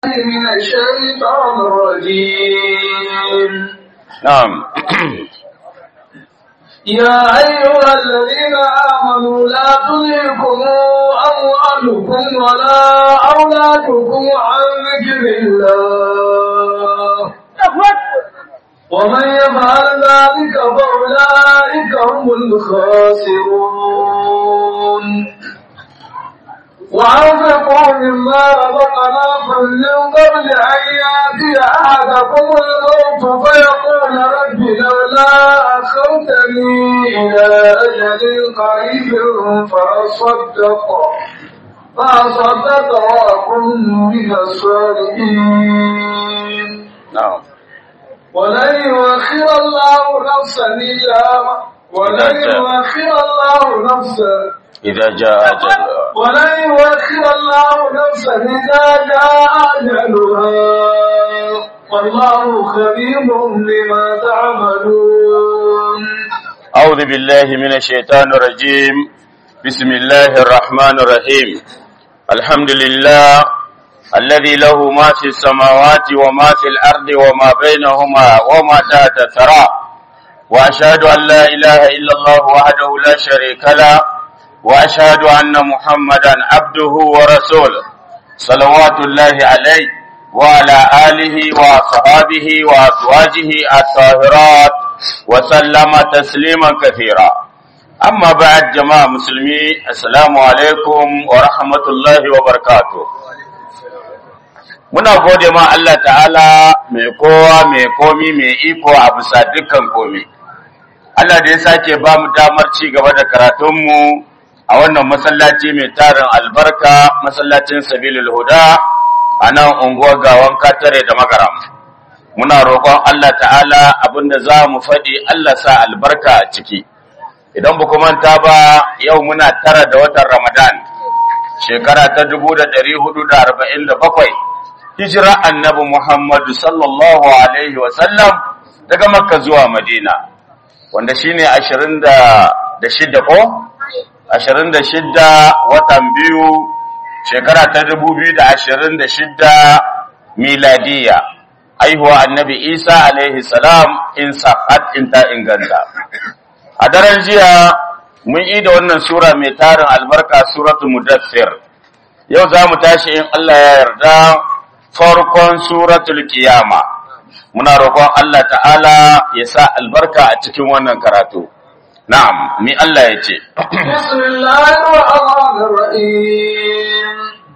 من الشيطان الرجيم نعم يا أيها الذين آمنوا لا تلهكم أموالكم ولا أولادكم عن ذكر الله ومن يفعل ذلك فأولئك هم الخاسرون وأنفقوا مما رزقناكم من قبل أن يأتي أحدكم الموت فيقول رب لولا أخرتني إلى أجل قريب فأصدق فأصدق وأكن من الصالحين نعم ولن يؤخر الله نفسا إلا ولن يؤخر الله نفسا إذا جاء أجل ولن يؤخر الله نفسا إذا جاء أجلها والله خبير بما تعملون أعوذ بالله من الشيطان الرجيم بسم الله الرحمن الرحيم الحمد لله الذي له ما في السماوات وما في الأرض وما بينهما وما تحت الثرى وأشهد أن لا إله إلا الله وحده لا شريك له وأشهد أن محمدا عبده ورسوله صلوات الله عليه وعلى آله وصحابه وأزواجه الطاهرات وسلم تسليما كثيرا أما بعد جماعة مسلمي السلام عليكم ورحمة الله وبركاته muna gode ma Allah ta'ala mai kowa mai komi mai iko a bisa dukkan komi Allah da ya sake ba mu damar ci gaba da karatunmu a wannan masallaci mai tarin albarka masallacin sabilul huda a nan unguwar gawan katare da magaram muna roƙon Allah ta'ala abinda za mu faɗi Allah sa albarka a ciki idan ba manta ba yau muna tara da watan ramadan shekara ta dubu da ɗari hudu da arba'in da bakwai hijira annabi muhammadu sallallahu alaihi wasallam daga makka zuwa madina wanda shine ashirin da shida ko ashirin da shidda watan biyu shekara ta dubu biyu da ashirin da shidda miladiya aihuwa annabi isa alaihi salam in sa'ad in ta inganta a daren jiya mun yi da wannan sura mai tarin albarka suratul mudassir yau za mu tashi in allah ya yarda farkon suratul kiyama muna roƙon allah ta'ala ya sa albarka a cikin wannan karatu Na'am, mi Allah ya ce, Bismillahirrahmanirrahim.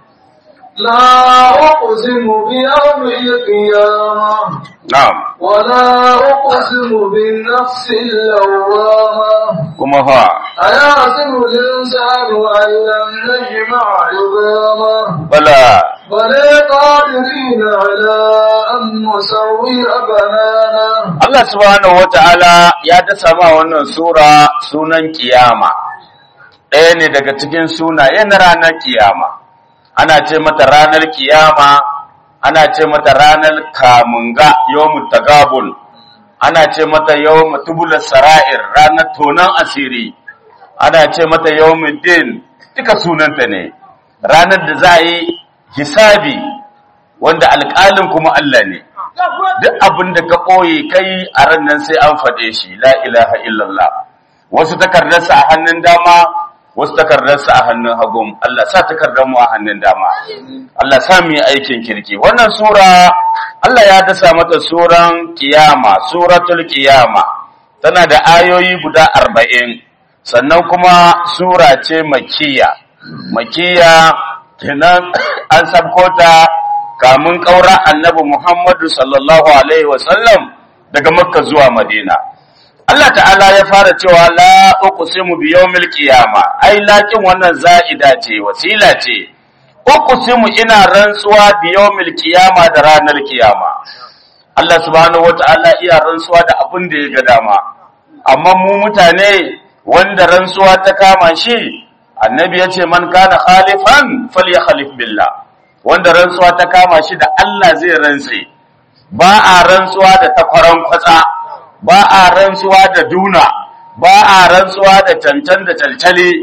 La uqsimu bi yawmil qiyamah Na'am, wa la uqsimu bin nafsil lawwamah. kuma fa, Ayasibu al-insanu an lam najma'a 'idhamah. bala, بل قادرين على أن نسوي بنانه Allah subhanahu wata'ala ya dasa ma wannan sura sunan kiyama, ɗaya ne daga cikin sunaye na ranar kiyama, ana ce mata ranar kiyama, ana ce mata ranar kamunga yawon tagabul, ana ce mata yawon tubular sara'ir ranar tonon asiri, ana ce mata yawon din duka sunanta ne, ranar da za a yi hisabi wanda alƙalin kuma Allah ne. duk abin da ka ɓoye kai a ran nan sai an faɗe shi la ilaha illallah wasu takardarsa a hannun dama wasu takardarsa a hannun hagun Allah sa takardar mu a hannun dama Allah sa mu yi aikin kirki wannan sura Allah ya dasa mata suran kiyama suratul kiyama tana da ayoyi guda arba'in sannan kuma sura ce makiya makiya kenan an sabkota kamun ƙaura annabi Muhammadu sallallahu Alaihi wasallam daga Makka zuwa Madina. Allah ta'ala ya fara cewa la uqsimu bi yawmil qiyama ai lakin wannan za'ida ce wasila ce uqsimu ina rantsuwa bi yawmil qiyama da ranar kiyama Allah subhanahu wata'ala iya rantsuwa da abin da ya ga dama amma mu mutane wanda rantsuwa ta kama shi annabi ya ce man kana khalifan falyakhalif billah wanda rantsuwa ta kama shi da Allah zai rantse ba a rantsuwa da takwaran kwatsa ba a rantsuwa da duna ba a rantsuwa da cancan da calcale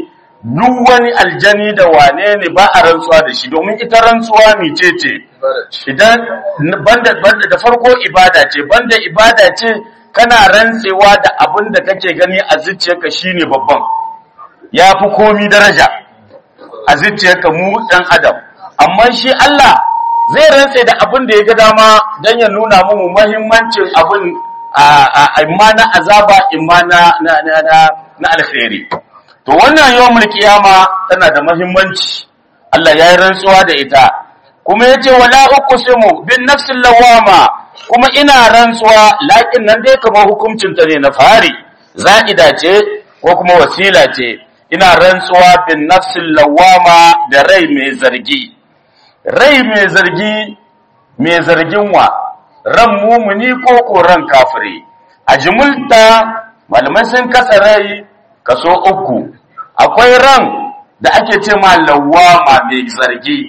duk wani aljani da wane ne ba a rantsuwa da shi domin ita rantsuwa mice ce idan banda banda da farko ibada ce banda ibada ce kana rantsewa da abin da kake gani a zuciyarka shine babban ya fi komi daraja a zuciyarka mu ɗan adam amma shi Allah zai rantse da abin da ya ga dama don ya nuna mu muhimmancin abin a imma na azaba imma na na na na alkhairi to wannan yawmul qiyama tana da muhimmanci Allah ya yi rantsuwa da ita kuma yace wala uqsimu bin nafsil lawama kuma ina rantsuwa lakin nan dai kamar hukuncin ta ne na fari za'ida ce ko kuma wasila ce ina rantsuwa bin nafsil lawama da rai mai zargi rai mai zargi mai zargin wa ran mumuni ko ko ran kafiri a jimulta malamai sun kasa rai kaso uku akwai ran da ake ce ma lawama mai zargi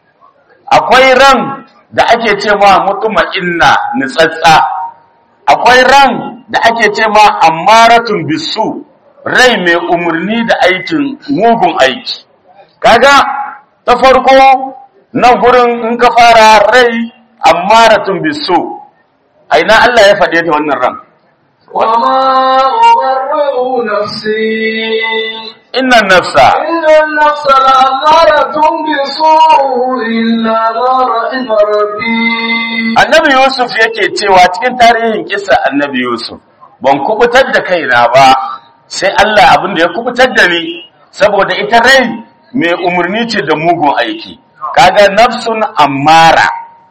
akwai ran da ake ce ma mutuma inna nitsatsa akwai ran da ake ce ma ammaratun bisu rai mai umarni da aikin mugun aiki kaga ta farko nan gurin in ka fara rai ammaratun bisu aina Allah ya faɗe ta wannan ran وما أبرئ نفسي inna nafsa إن النفس لأمارة بسوء إلا ما رحم ربي annabi yusuf yake cewa cikin tarihin kisa annabi yusuf ban kubutar da kaina ba sai Allah abin da ya kubutar da ni saboda ita rai mai umarni ce da mugun aiki kaga nafsun ammara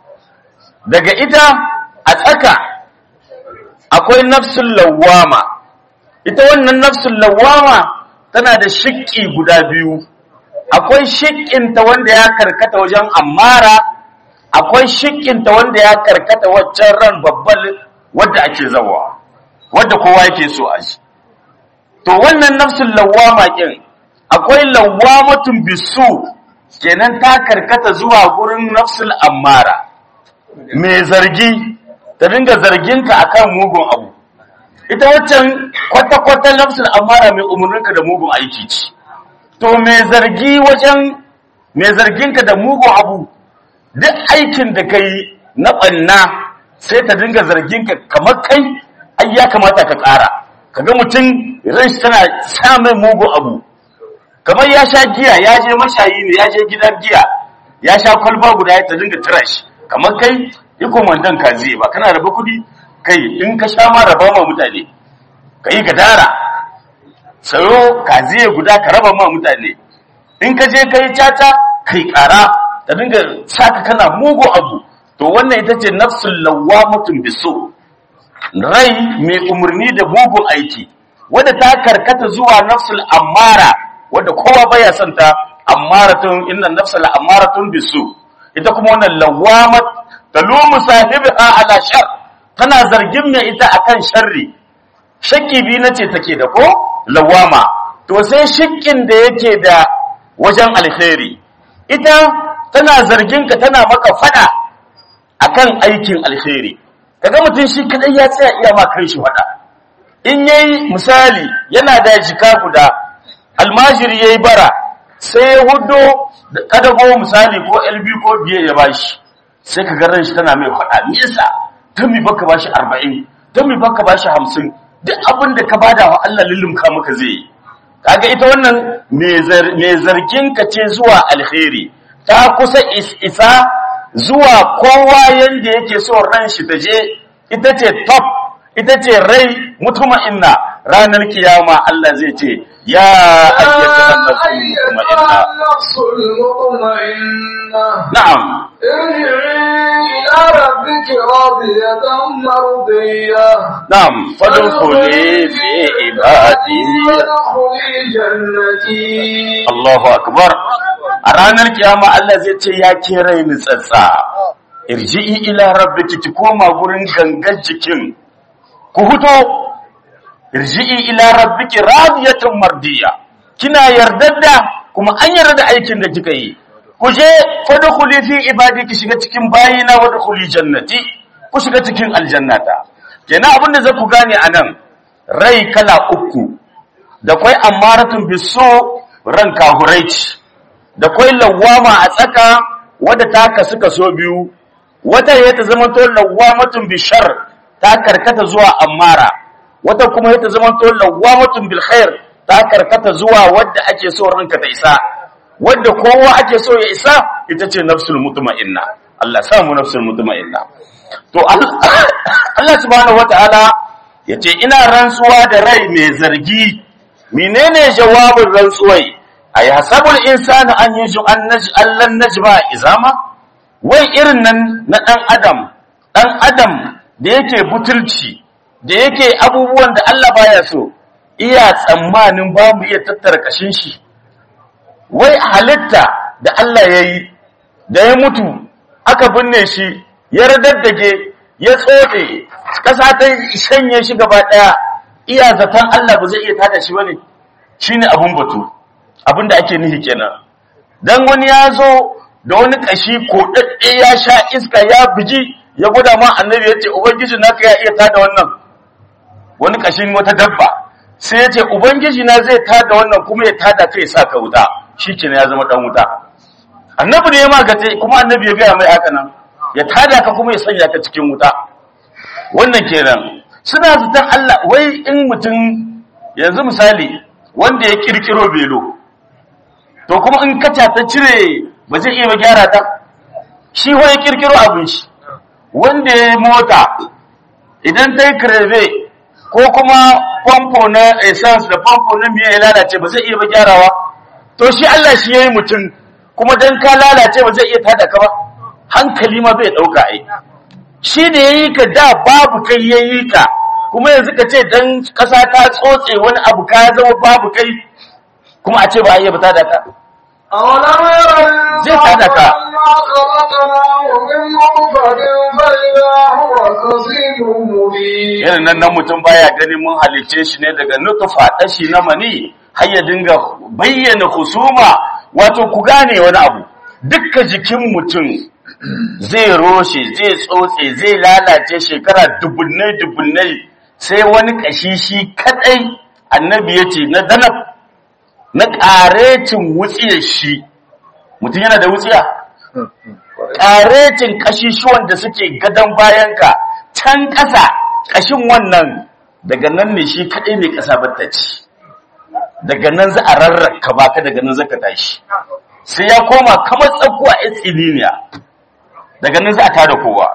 daga ita a tsaka akwai nafsun lawama ita wannan nafsun lawama tana da shiƙi guda biyu akwai shiƙinta wanda ya karkata wajen ammara akwai shiƙinta wanda ya karkata waccan ran babban wadda ake zawa wadda kowa yake so a shi to wannan nafsul lawama kin akwai lawamatun bisu kenan ta karkata zuwa gurin nafsul ammara mai zargi ta dinga zarginka akan mugun abu ita waccan kwata-kwata nafsul ammara mai umarninka da mugun aiki ce to mai zargi wajen mai zarginka da mugun abu duk aikin da ka yi na ɓanna sai ta dinga zarginka kamar kai ai ya kamata ka ƙara kaga mutum ran shi tana sa mai mugun abu kamar ya sha giya ya je mashayi ne ya je gidan giya ya sha kwalba guda ya ta dinga tura shi kamar kai yi komandan ka zai ba kana raba kuɗi kai in ka sha ma raba ma mutane ka yi gadara sayo ka zai guda ka raba ma mutane in ka je ka yi caca kai ƙara ta dinga saka kana mugu abu to wannan ita ce nafsul lawamatun biso rai mai umarni da mugun aiki wadda ta karkata zuwa nafsul ammara wadda kowa baya son ta ammaratun inna nafsul ammaratun bisu ita kuma wannan lawamat talumu sahibiha ala shar tana zargin mai ita akan sharri shakki bi nace take da ko lawama to sai shakkin da yake da wajen alkhairi ita tana zargin ka tana maka fada akan aikin alkhairi kaga mutum shi kadai ya tsaya iya ma shi fada in yayi misali yana da jika guda almajiri yayi bara sai ya hudo kadago misali ko LB ko biye ya bashi sai ka ga shi tana mai fada me yasa dan mi baka bashi 40 dan mi baka bashi 50 duk abin da ka bada wa Allah lullumka maka zai yi kaga ita wannan mai zargin ka ce zuwa alkhairi ta kusa isa zuwa kowa yanda yake so ran shi ta je ita ce top ita ce rai mutuma inna ranar kiyama Allah zai ce ya ayyata nafsul mutma'inna na'am irji'i ila rabbiki radiyatan mardiyah na'am fadkhuli fi ibadi wadkhuli jannati Allahu akbar a ranar kiyama Allah zai ce ya ke rai ni tsatsa irji'i ila rabbiki ki koma gurin gangan jikin ku huto irji'i ila rabbiki radiyatan mardiya kina yardadda kuma an yarda da aikin da kika yi ku je fadkhuli fi ibadi ki shiga cikin bayina wadkhuli jannati ku shiga cikin aljannata kenan abin da zaku gane anan rai kala uku da kwai amaratun biso ran kahurai ce da kwai lawama a tsaka wadda ta kasu kaso biyu wata ya ta zama to lawamatun bishar ta karkata zuwa ammara wata kuma ya ta zama to lawamatun bil khair ta karkata zuwa wadda ake so ranka ta isa wadda kowa ake so ya isa ita ce nafsul mutma'inna Allah samu nafsul mutma'inna to Allah subhanahu wataala yace ina rantsuwa da rai mai zargi menene jawabin rantsuwai ay hasabul insanu an yuju an naj allan najma izama wai irin nan na dan adam dan adam da yake butulci da yake abubuwan da Allah baya so iya tsammanin ba mu iya tattara kashin shi wai halitta da Allah yayi da ya mutu aka binne shi ya radaddage ya tsotse kasa ta shanye shi gaba daya iya zaton Allah ba zai iya tada shi bane shine abun batu abin da ake nihi kenan dan wani ya zo da wani kashi kodadde ya sha iska ya biji ya gwada ma annabi yace ubangiji naka ya iya tada wannan wani kashin wata dabba sai yace ubangiji na zai tada wannan kuma ya tada kai sa ka wuta shikenan ya zama dan wuta annabi ne ya magace kuma annabi ya ga mai haka nan ya tada ka kuma ya sanya ka cikin wuta wannan kenan suna zaton Allah wai in mutum yanzu misali wanda ya kirkiro belo to kuma in kaca ta cire ba zai iya gyara ta shi wa ya kirkiro abin shi wanda ya mota idan ta yi kreve ko kuma famfo na essence da famfo na miya ya lalace ba zai iya ba gyarawa to shi Allah shi ya yi mutum kuma dan ka lalace ba zai iya tada ka ba hankali ma bai ɗauka ai shi da ya yi ka da babu kai ya yi ka kuma yanzu ka ce dan ƙasa ta tsotse wani abu ka zama babu kai kuma a ce ba a iya fita da ka أولم ير Zai tada ka. أنا خلقناه من نطفة فإذا هو خصيم مبين irin nan nan mutum baya ganin mun halicce shi ne daga nutufa ɗashi na mani har ya dinga bayyana husuma wato ku gane wani abu dukka jikin mutum zai roshe zai tsotse zai lalace shekara dubunnai dubunnai sai wani kashi shi kadai annabi ya ce na danab na ƙarecin wutsiyar shi mutum yana da wutsiya ƙarecin ƙashishuwan da suke gadon bayanka can ƙasa ƙashin wannan daga nan ne shi kaɗai mai ƙasa bata ci daga nan za a rarraka baka daga nan zaka tashi sai ya koma kamar tsakuwa a tsiliniya daga nan za a tada kowa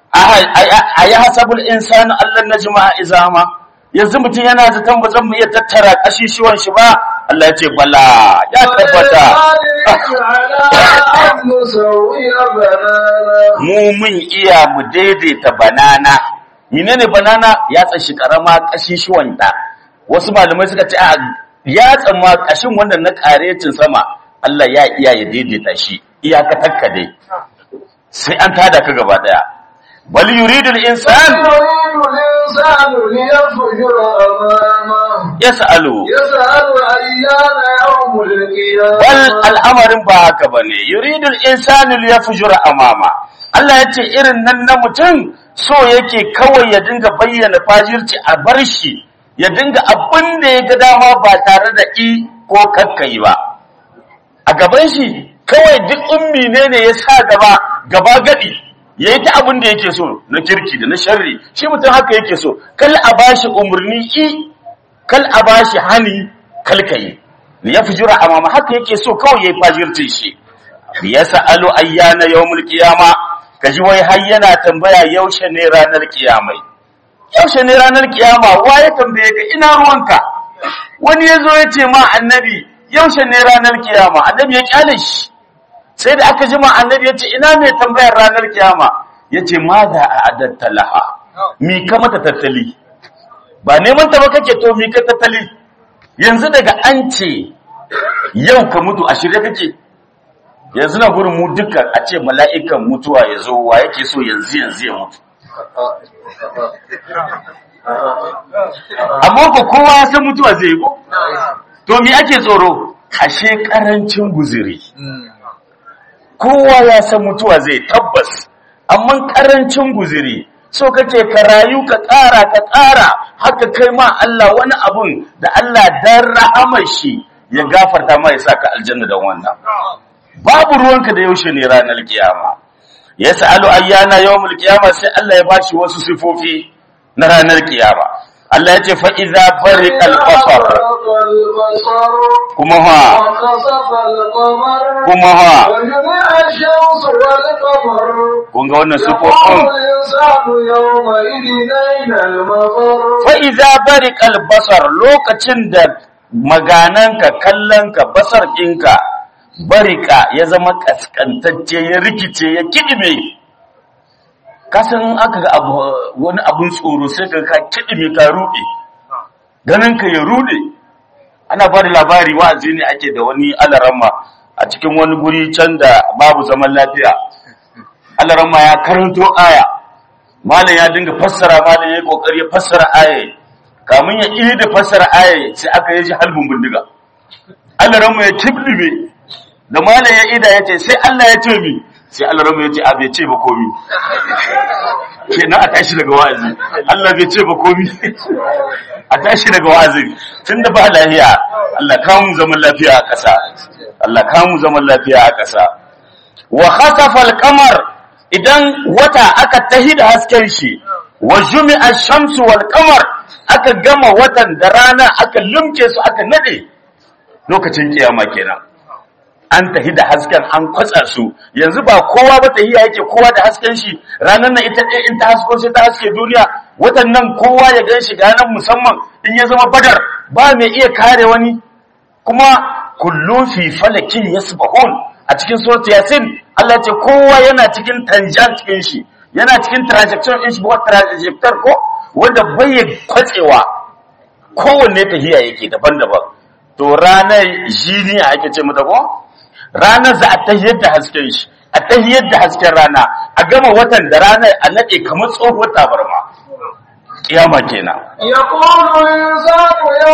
a yi hasabul insani Allah na jima'a izama yanzu mutum yana zaton ba zan mu iya tattara ƙashishuwan shi ba Allah ya ce bala ya tabbata على أن نسوي بنانا mu mun iya mu daidaita banana menene banana ya tsashi karama kashishuwan da wasu malamai suka ce a ya tsamma kashin wanda na karecin sama Allah ya iya ya daidaita shi iyaka takka dai sai an tada ka gaba daya bal yuridul insan يريد الإنسان ليفجر أمامه yas'alu يسأل أيان يوم bal القيامة al'amarin ba haka bane yuridul insanu liyafjura amama Allah ya ce irin nan na mutum so yake kawai ya dinga bayyana fajirci a bar shi ya dinga abin da ya ga dama ba tare da i ko kakkai ba a gaban shi kawai duk ummi ne ne ya sa gaba gaba gadi ya yi ta abin da yake so na kirki da na sharri shi mutum haka yake so kal a bashi umarni i kal a bashi hani kal kai ya fujura amama haka yake so kawai yayi fajircin shi ya sa'alu ayyana yawmul qiyama kaji wai har yana tambaya yaushe ne ranar kiyamai yaushe ne ranar kiyama wa ya tambaye ka ina ruwanka wani yazo ya ce ma annabi yaushe ne ranar kiyama annabi ya kyale shi sai da aka jima annabi ya ce ina mai tambayar ranar kiyama ya ce ma da a adatta laha mi ka mata tattali ba neman ta ba kake to mi ka tattali yanzu daga an ce yau ka mutu a shirye kake yanzu na gurin mu duka a ce mala'ikan mutuwa ya zo wa yake so yanzu yanzu ya mutu amma ko kowa ya san mutuwa zai yi ko to me ake tsoro ashe karancin guziri kowa ya san mutuwa zai tabbas amma karancin guziri so kake ka rayu ka ƙara ka ƙara haka kai ma Allah wani abun da Allah dan rahamar shi ya gafarta ma ya saka aljanna da wannan babu ruwanka da yaushe ne ranar kiyama ya sa'alu ayyana yawmul kiyama sai Allah ya bashi wasu sifofi na ranar kiyama Allah ya ce fa idza bariqal basar البصر kuma ha وخسف القمر kuma ha وجمع الشمس والقمر kun ga wannan يقول sifofin الإنسان يومئذ أين المفر fa idza bariqal basar lokacin da magananka kallonka basar ɗinka barika ya zama kaskantacce ya rikice ya kidime kasan aka ga abu wani abun tsoro sai ka ka kidime ka rude ganin ka ya rude ana ba da labari wa'azi ne ake da wani alarama a cikin wani guri can da babu zaman lafiya alarama ya karanto aya malam ya dinga fassara malam ya kokari ya fassara aya kamun ya iri da fassara aya sai aka yi shi halbin bindiga alarama ya kibdime da malam ya ida ya ce sai Allah ya ce mi sai alarama ya ce a bai ce ba komi kenan a tashi daga wa'azi Allah bai ce ba komi a tashi daga wa'azi tun da ba lafiya Allah kamun zaman lafiya a ƙasa Allah kamun zaman lafiya a ƙasa wa khasafa al-qamar idan wata aka tahi da hasken shi wa jumi'a ash-shamsu wal qamar aka gama watan da rana aka lumke su aka nade lokacin kiyama kenan an tahi da hasken an kwatsa su yanzu ba kowa ba tahiya yake kowa da hasken shi ranar nan ita ɗaya in ta hasko sai ta haske duniya watan nan kowa ya gan shi ranar musamman in ya zama badar ba mai iya kare wani kuma kullum fi falakin yasbahun a cikin surat yasin Allah ce kowa yana cikin tanjan cikin shi yana cikin transaction din shi ba trajector ko wanda bai kwatsewa kowanne tahiya yake daban-daban to ranar jiniya ake ce mata ko ranar za a tahiyar da hasken shi a tahiyar da hasken rana a gama watan da ranar a nade kamar tsohuwar tabarma kiyama kenan يقول الإنسان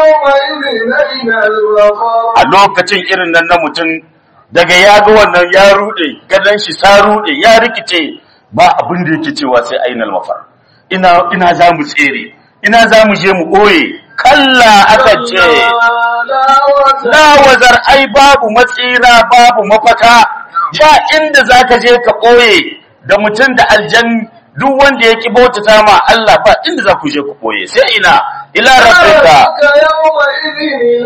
يومئذ أين المفر a lokacin irin nan na mutum daga ya ga wannan ya rude gadon shi sa rude ya rikice ba abin da yake cewa sai ainal mafar ina ina za mu tsere ina za mu je mu ɓoye kalla aka ce لا وزر la wazar ai babu matsira babu mafaka ba inda zaka je ka ɓoye da mutum da aljan duk wanda ya ki bautata ma Allah ba inda za ku je ku ɓoye sai ina ila rabbika ربك يومئذ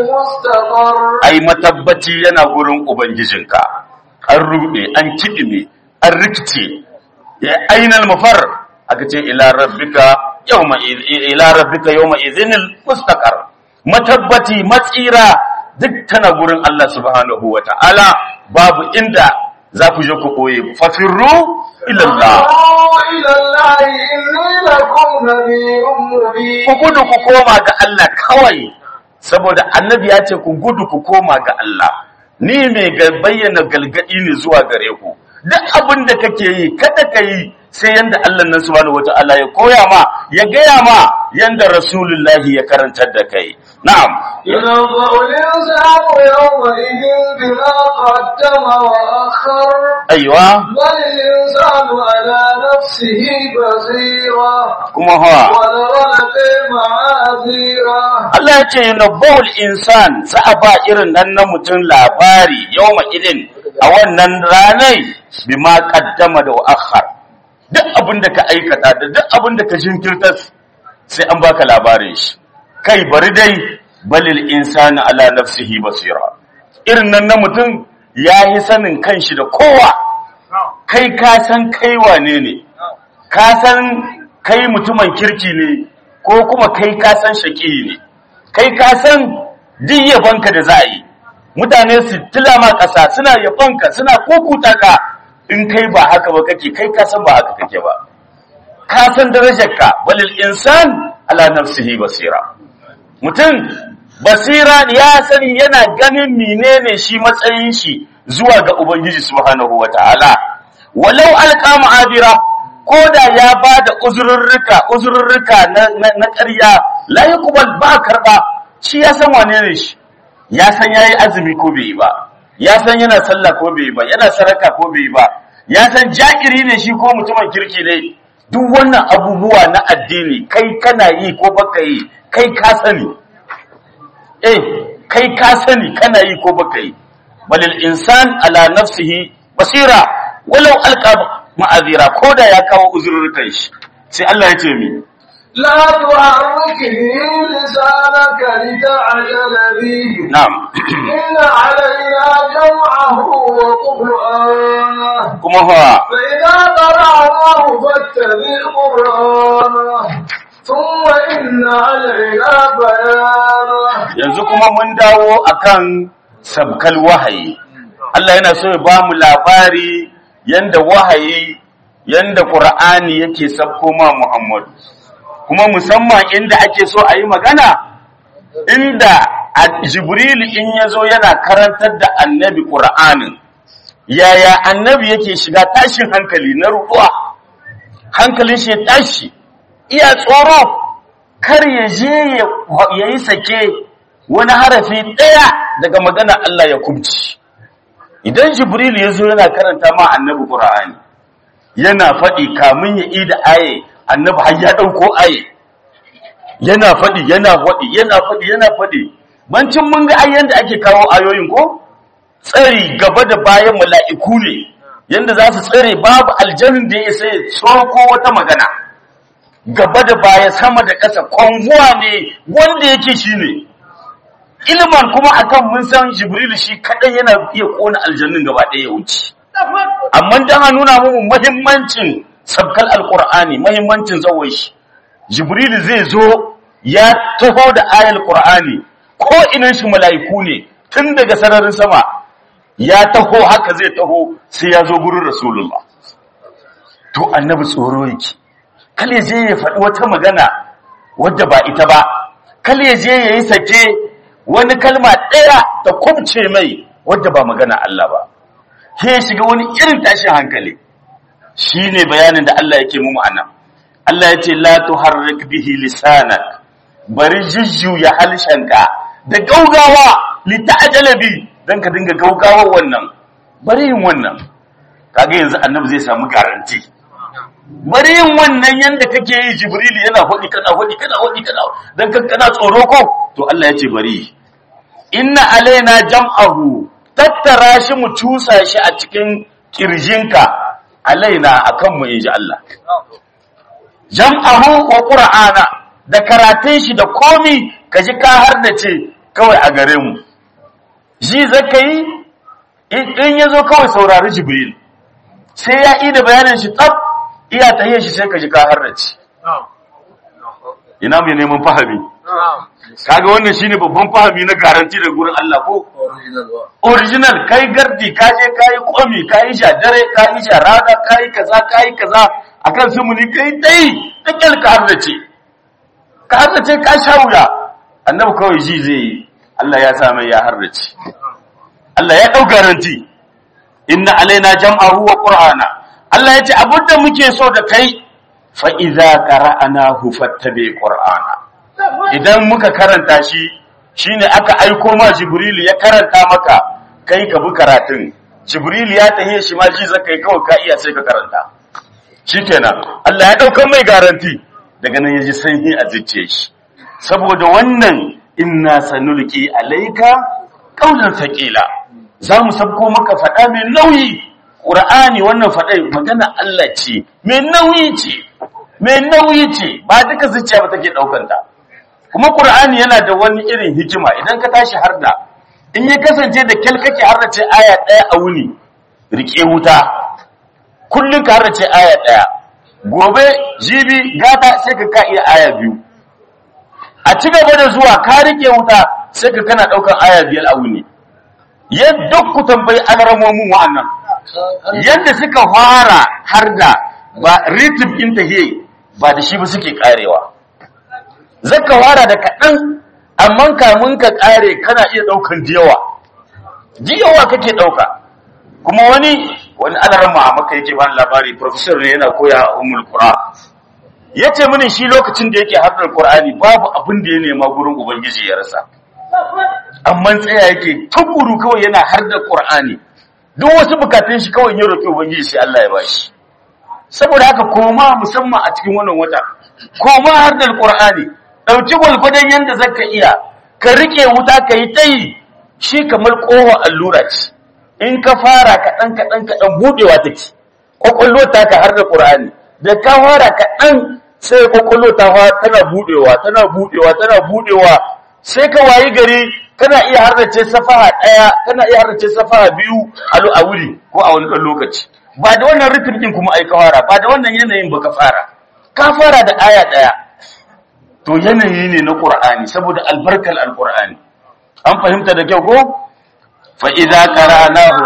المستقر ai matabbaci yana gurin ubangijinka an rude an kidime an rikice ya ainal mafar aka ce ila rabbika yawma iz- ila rabbika yawma idhinil mustaqar matabbaci matsira duk tana gurin Allah subhanahu wata'ala babu inda za ku je ku koye fafirru ila Allah قالوا إلى الله إني لكم نذير مبين ku gudu ku koma ga Allah kawai saboda annabi ya ce ku gudu ku koma ga Allah ni mai ga bayyana galgadi ne zuwa gare ku duk abin da kake yi kada ka yi sai yanda Allah nan subhanahu wata'ala ya koya ma ya gaya ma yanda rasulullahi ya karantar da kai na'am ينبأ الإنسان يومئذ بما قدم وأخر aiwa بل الإنسان على نفسه بصيرة kuma hawa ولو لقي معاذيرة Allah ya ce yunabbahul insan za a ba irin nan na mutum labari yawma idin a wannan ranai bima qaddama da akhar duk abin da ka aikata da duk abin da ka jinkirta sai an baka labarin shi kai bari dai balil insani ala nafsihi basira irin nan na mutum ya yi sanin kanshi da kowa kai ka san kai wane ne ka san kai mutumin kirki ne ko kuma kai ka san shaki ne kai ka san duk yabanka da za a yi mutane su tilama ƙasa suna yabanka suna kukuta ka in kai ba haka ba kake kai ka san ba haka kake ba ka san darajarka balil insan ala nafsihi basira mutum basira ya sani yana ganin menene shi matsayin shi zuwa ga ubangiji subhanahu wataala walau alqa ma'adira ko da ya bada uzurrurruka uzurrurruka na na, na ƙarya la yuqbal ba karba shi ya san wane ne shi ya san yayi azumi ko bai yi ba ya san yana sallah ko bai yi ba yana saraka ko bai yi ba ya san ja'iri ne shi ko mutumin kirki ne duk wannan abubuwa na addini kai kana yi ko baka yi kai ka sani eh kai ka sani kana yi ko baka yi balil insan ala nafsihi basira walau alqa ma'azira ko da ya kawo uzurrukan shi sai Allah ya ce mi لا تحرك به لسانك لتعجل به na'am إن علينا جمعه وقرآنه kuma fa فإذا قرأناه فاتبع قرآنه ثم إن علينا بيانه yanzu kuma mun dawo akan sabkal wahayi Allah yana so ya ba mu labari yanda wahayi yanda Qur'ani yake sabko ma Muhammad kuma musamman inda ake so a yi magana inda a- Jibril in yazo yana karantar da annabi Qur'anin yaya annabi yake shiga tashin hankali na ruɗuwa hankalin shi ya tashi iya tsoro kar ya je ya yi sake wani harafi ɗaya daga magana Allah ya kubci idan jibril ya zo yana karanta ma annabi qur'ani yana faɗi kamun ya ida aye annabi har ya ɗauko aye yana faɗi yana faɗi yana faɗi yana faɗi bancin mun ga ayyan da ake kawo ayoyin ko tsari gaba da bayan mala'iku ne yanda za su tsare babu aljanin da ya sai tsoko wata magana gaba da baya sama da ƙasa kwanguwa ne wanda yake shi ne ilman kuma akan mun san jibril shi kaɗai yana iya ƙona aljannin gaba ɗaya ya wuce amma dan a nuna mu muhimmancin sabkal alqur'ani muhimmancin zawai shi jibril zai zo ya taho da ayal qur'ani ko inan shi mala'iku ne tun daga sararin sama ya taho haka zai taho sai ya zo gurin rasulullah to annabi tsoro yake kal ya je ya faɗi wata magana wadda ba ita ba kal ya je ya yi sake wani kalma ɗaya ta kubce mai wadda ba magana Allah ba sai ya shiga wani irin tashin hankali shine bayanin da Allah yake mu ma'ana Allah ya ce la tuharrik bihi lisanak bari jujjuya halshenka da gaugawa li ta'jala bi dan ka dinga gaugawa wannan bari yin wannan kaga yanzu annabi zai samu garanti bari yin wannan yanda kake yi jibril yana hodi kana hodi kana hodi kana dan kan kana tsoro ko to Allah ya ce bari inna alaina jam'ahu tattara shi mu cusa shi a cikin kirjinka alaina akan mu inji Allah jam'ahu wa qur'ana da karatun shi da komi kaji ka har da ce kawai a gare mu ji zaka yi in yazo kawai saurari jibril sai ya yi da bayanin shi tsaf iya tahiyar shi sai kaji ka har da ce ina mai neman fahimi kaga wannan shine babban fahimi na garanti da gurin Allah ko original kai gardi ka je kai komi kai sha dare kai sha rana kai kaza kai kaza akan sumuni kai dai dakal ka harrace ka harrace ka sha wuya annabi kawai ji zai yi Allah ya sa mai ya harrace Allah ya dau garanti inna alaina jam'ahu wa qur'ana Allah ya ce abinda muke so da kai fa idza qara'nahu fattabi qur'ana idan muka karanta shi shine aka aiko ma jibril ya karanta maka kai ka bi karatun jibril ya tahe shi ma ji zaka yi kawai ka iya sai ka karanta shikenan Allah ya dauka mai garanti daga nan yaji sanyi a zuciyar shi saboda wannan inna sanulqi alayka qawlan thaqila zamu sabko maka fada mai nauyi qur'ani wannan fada magana Allah ce mai nauyi ce mai nauyi ce ba duka zuciya ba take daukar ta kuma Qur'ani yana da wani irin hikima idan ka tashi harda in ya kasance da kyal kake hardace aya ɗaya a wuni rike wuta kullun ka hardace aya ɗaya gobe jibi gata sai ka ka iya aya biyu a ci gaba da zuwa ka rike wuta sai ka kana ɗaukar aya biyar a wuni yadda ku tambayi alramomin wa'annan yadda suka fara harda ba ritim ɗin tahiyyai ba da shi ba suke karewa zaka wara da kaɗan amma kamun ka ƙare kana iya ɗaukan diyawa diyawa kake ɗauka kuma wani wani alaran maka yake ba labari professor ne yana koya a umul qura yace mini shi lokacin da yake haddar qur'ani babu abin da ya nema gurin ubangiji ya rasa amma tsaya yake tukuru kawai yana haddar qur'ani duk wasu bukatun shi kawai ya roki ubangiji sai Allah ya bashi saboda haka koma musamman a cikin wannan wata koma haddar qur'ani ɗauki gwalgwadon yadda zaka iya ka rike wuta ka yi ta yi shi kamar ƙohon allura ce in ka fara kaɗan kaɗan kaɗan buɗewa take ƙwaƙwallo ta ka har da ƙur'ani da ka fara kaɗan sai ƙwaƙwallo ta tana buɗewa tana buɗewa tana buɗewa sai ka wayi gari kana iya harrace safaha ɗaya kana iya harrace safaha biyu a wuri ko a wani ɗan lokaci ba da wannan rikin ɗin kuma ai ka fara ba da wannan yanayin ba ka fara ka fara da aya ɗaya to yanayi ne na ƙur'ani saboda albarkar alƙur'ani an fahimta da kyau ko fa'iza qara'nahu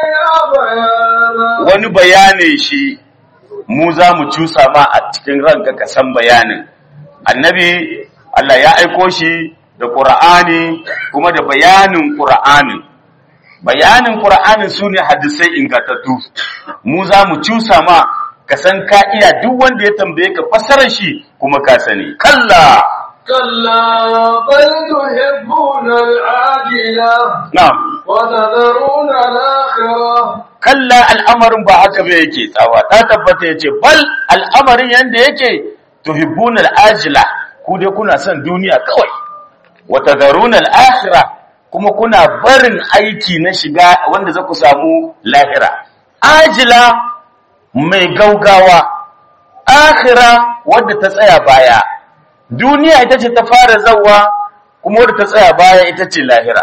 wani bayanin shi mu za mu cusa ma a cikin ranka ka san bayanin annabi Allah ya aiko shi da ƙura'ani kuma da bayanin ƙura'anin bayanin ƙura'anin su ne hadisai ingantattu mu za mu cusa ma ka san ka iya duk wanda ya tambaye ka fassarar shi kuma ka sani kalla كلا بل تحبون العاجلة na'am وتذرون الآخرة kalla al'amarin ba haka ba yake tsawa ta tabbata yace bal al'amarin yanda yake tuhibbuna al'ajila ku dai kuna son duniya kawai wa tadharuna al'akhirah kuma kuna barin aiki na shiga wanda za ku samu lahira ajila mai gaugawa akhira wadda ta tsaya baya duniya ita ce ta fara zawa kuma wadda ta tsaya baya ita ce lahira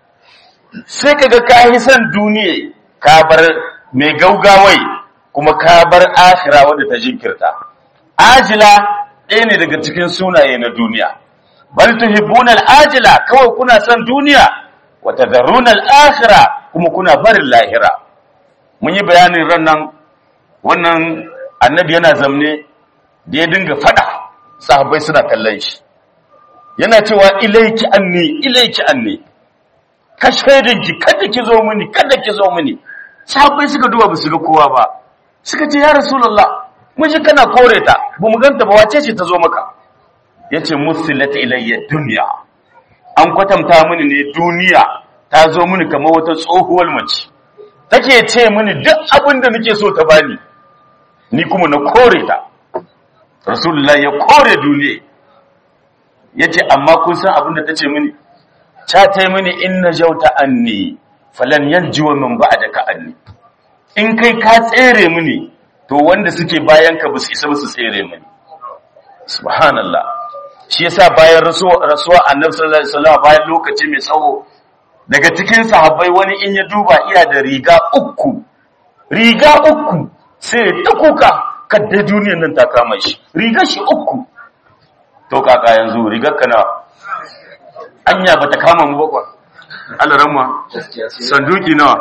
sai kaga ka yi son duniya ka bar mai gaugawai kuma ka bar akhira wadda ta jinkirta ajila ɗaya ne daga cikin sunaye na duniya bal tuhibbuna al-ajila kawai kuna son duniya wa tadharruna al-akhira kuma kuna barin lahira mun yi bayanin ran nan wannan annabi yana zamne da ya dinga fada sahabbai suna kallon shi yana cewa ilaiki anni ilaiki anni ka shaidanki kada ki zo mini kada ki zo mini sahabbai suka duba ba su ga kowa ba suka ce ya rasulullah mun ji kana kore ta ba mu ganta ba wace ce ta zo maka yace musilat ilayya dunya an kwatanta mini ne duniya ta zo mini kamar wata tsohuwar mace take ce mini duk abin da nake so ta bani ni kuma na kore ta rasulullah ya kore duniya yace amma kun san abin da tace mini ta ta mini inna jauta anni falan yanjiwa min ba'daka anni in kai ka tsere mini to wanda suke bayan ka ba su isa ba su tsere mini subhanallah shi yasa bayan rasuwa rasuwa annabi sallallahu alaihi wasallam bayan lokaci mai tsawo daga cikin sahabbai wani in ya duba iya da riga uku riga uku sai ta kuka kadda duniyar nan ta kama shi riga shi uku to kaka yanzu rigar kana anya bata kama mu bakwa alaramma sanduki nawa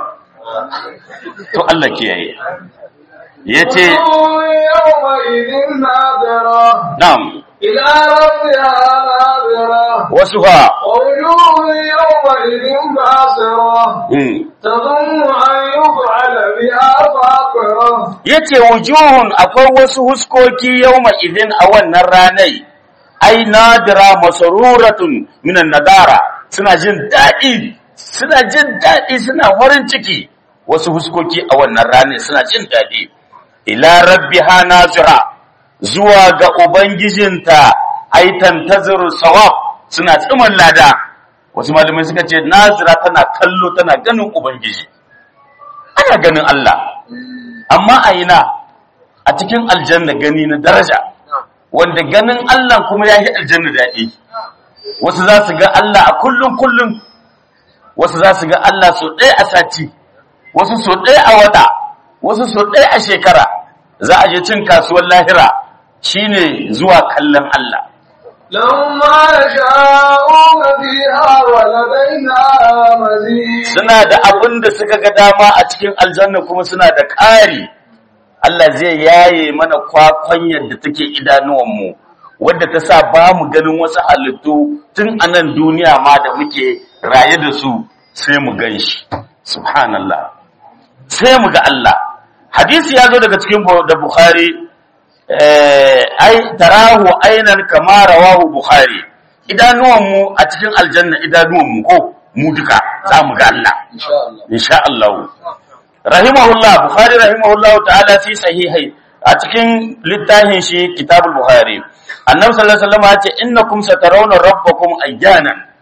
to Allah kiyaye yace يومئذ نادرة na'am إلى ربها نادرة wasuha ووجوه يومئذ باسرة mm. تظن أن يفعل بها فاقرة yace wujuhun akwai wasu huskoki yawma idin a wannan ranai ai nadira masaruratun minan nadara suna jin daɗi suna jin daɗi suna farin ciki wasu huskoki a wannan ranai suna jin daɗi ila rabbiha nazira zuwa ga ubangijinta ai tantaziru sawab suna tsiman lada wasu malamai suka ce nazira tana kallo tana ganin ubangiji ana ganin Allah amma a ina a cikin aljanna gani na daraja wanda ganin Allah kuma ya yi aljanna daɗi wasu za su ga Allah a kullum kullum wasu za su ga Allah so ɗaya a sati wasu so ɗaya a wata wasu so ɗaya a shekara za a je cin kasuwar lahira shine zuwa kallon Allah لهم ما يشاءون فيها ولدينا مزيد suna da abin da suka ga dama a cikin aljanna kuma suna da ƙari Allah zai yaye mana kwakwan yadda take idanuwanmu wadda ta sa ba mu ganin wasu halittu tun a nan duniya ma da muke raye da su sai mu gan shi subhanallah sai mu ga Allah hadisi ya zo daga cikin Bu- da Bukhari eh, ai tarahu ainan kama rawahu Bukhari idanuwanmu a cikin aljanna idanuwanmu ko mu duka za mu ga Allah إن شاء الله insha Allah rahimahullah bukhari rahimahullah ta'ala fi sahihai a cikin littafin shi kitabul bukhari annabi sallallahu alaihi wasallam ya ce innakum satarawna rabbakum ayyana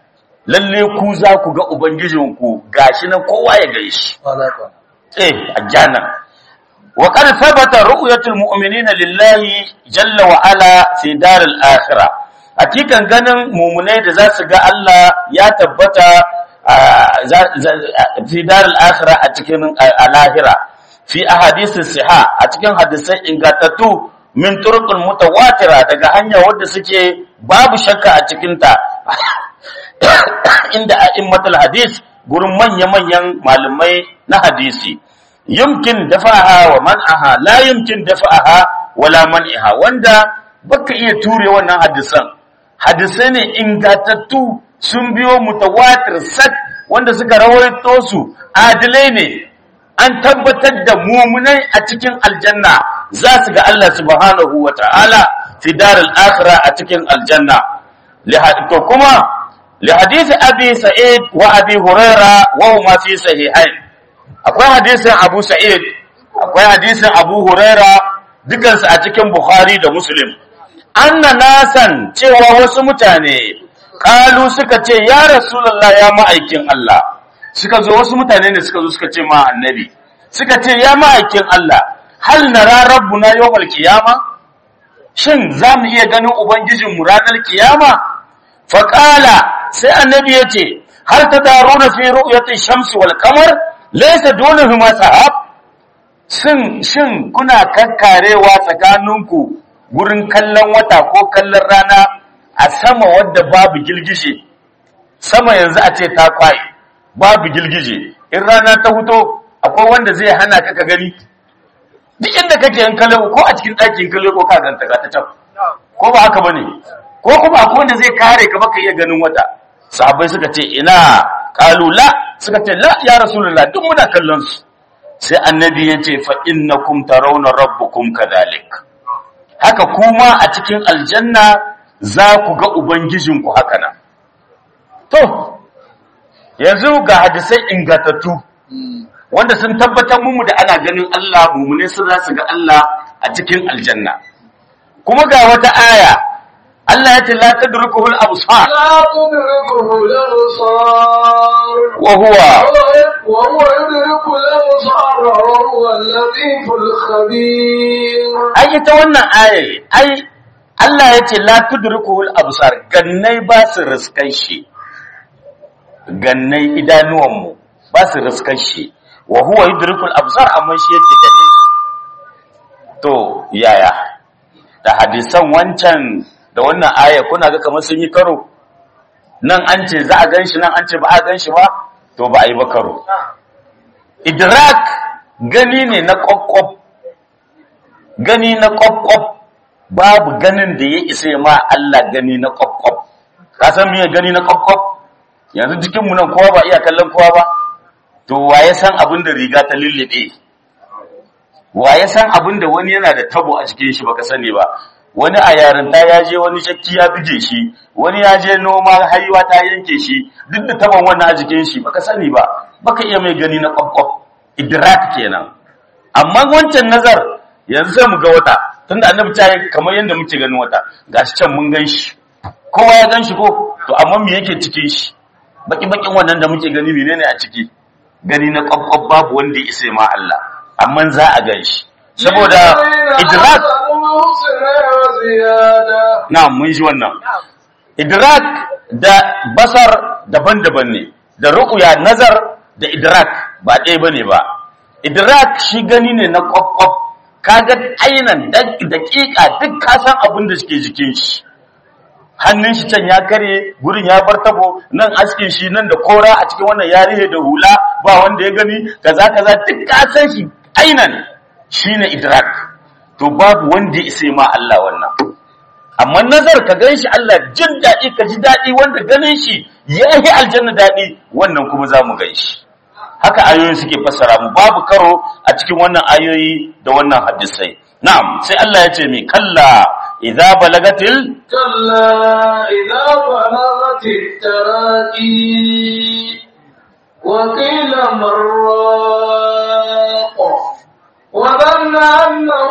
lalle ku za ku ga ubangijinku gashi nan kowa ya gaishe eh ajana wa qad thabata ru'yatul mu'minina lillahi jalla wa ala fi daril akhirah hakikan ganin mu'minai da za su ga Allah ya tabbata fi daril akhirah a cikin alahira fi ahadith siha a cikin hadisai ingantattu min turqul mutawatira daga hanya wadda suke babu shakka a cikin ta inda a'immatul hadis gurin manya-manyan malamai na hadisi yumkin dafa'aha wa man'aha la yumkin dafa'aha wala man'iha wanda baka iya ture wannan hadisan hadisai ne ingatattu sun biyo mutawatir sak wanda suka rawaito su adilai ne an tabbatar da mumunai a cikin aljanna za su ga Allah subhanahu wa ta'ala fi daril akhirah a cikin aljanna to kuma li hadisi abi sa'id wa abi huraira wa huma fi sahihain akwai hadisin abu sa'id akwai hadisin abu huraira dukansu a cikin bukhari da muslim anna nasan cewa wasu mutane kalu suka ce ya rasulullah ya ma'aikin Allah suka zo wasu mutane ne suka zo suka ce ma annabi suka ce ya ma'aikin Allah hal nara rabbuna yawmal qiyama shin za mu iya ganin ubangijin mu ranar kiyama fa qala sai annabi ya ce hal tadaruna fi ru'yati shamsi wal qamar laysa dunahuma sahab shin shin kuna kakkarewa tsakaninku gurin kallon wata ko kallon rana a sama wadda babu gilgije sama yanzu a ce ta kwaye babu gilgije in rana ta huto akwai wanda zai hana ka ka gani duk inda kake yin kallo ko a cikin ɗakin kallo ko ka ganta ga ta can ko ba haka bane ko kuma akwai wanda zai kare ka baka iya ganin wata sahabbai suka ce ina qalu la suka ce la ya rasulullah duk muna kallon su sai annabi ya ce fa innakum tarawna rabbukum kadhalik haka kuma a cikin aljanna za ku ga ubangijinku haka nan to yanzu ga hadisai ingatattu wanda sun tabbatar mu da ana ganin Allah mumune sun za su ga Allah a cikin aljanna kuma ga wata aya Allah ya ce la tadrukuhul absar لا تدركه الأبصار wa huwa وهو يدرك الأبصار وهو اللطيف الخبير ai ita wannan aya ai Allah ya ce la tudrikuhul absar gannai ba su riskan shi gannai idanuwanmu ba su riskan shi wa huwa yudrikul absar amma shi yake gane to yaya da hadisan wancan da wannan aya kuna ga kamar sun yi karo nan an ce za a gan shi nan an ce ba a gan shi ba to ba a yi ba karo idrak gani ne na kwakwaf gani na kwakwaf babu ganin da ya isa ma Allah gani na kwakwaf ka san me gani na kwakwaf yanzu jikinmu nan kowa ba iya kallon kowa ba to waye san abin da riga ta lullube waye san abin da wani yana da tabo a cikin shi baka sani ba wani a yarinta ya je wani shakki ya bige shi wani ya je noma haiwa ta yanke shi duk da taban wannan a jikin shi baka sani ba baka iya mai gani na kwakwaf idrak kenan amma wancan nazar yanzu sai mu ga wata tunda annabi ta yi kamar yadda muke ganin wata gashi can mun gan shi kowa ya gan shi ko to amma me yake cikin shi baki bakin wannan da muke gani menene a ciki gani na kwakwaf babu wanda ya isa ma Allah amma za a gan shi saboda idrak وزيادة na mun ji wannan idrak da basar daban-daban ne da ru'ya nazar da idrak ba ɗaya bane ba idrak shi gani ne na kwakwaf kaga ainan daƙiƙa duk ka san abin da suke jikin shi hannun shi can ya kare gurin ya bar tabo nan askin shi nan da kora a cikin wannan yarihe da hula ba wanda ya gani kaza kaza duk ka san shi ainan shine idrak to babu wanda ya isa ma Allah wannan amma nazar ka gan shi Allah jin daɗi ka ji daɗi wanda ganin shi ya yi aljanna daɗi wannan kuma za mu gan shi haka ayoyi suke fassara mu babu karo a cikin wannan ayoyi da wannan hadisai na'am sai Allah ya ce mi kalla idza balagatil كلا إذا بلغت التراقي وقيل مراق وظن أنه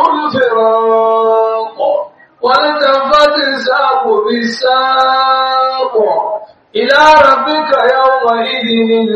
الفراق والتفت الساق بالساق إلى ربك يومئذ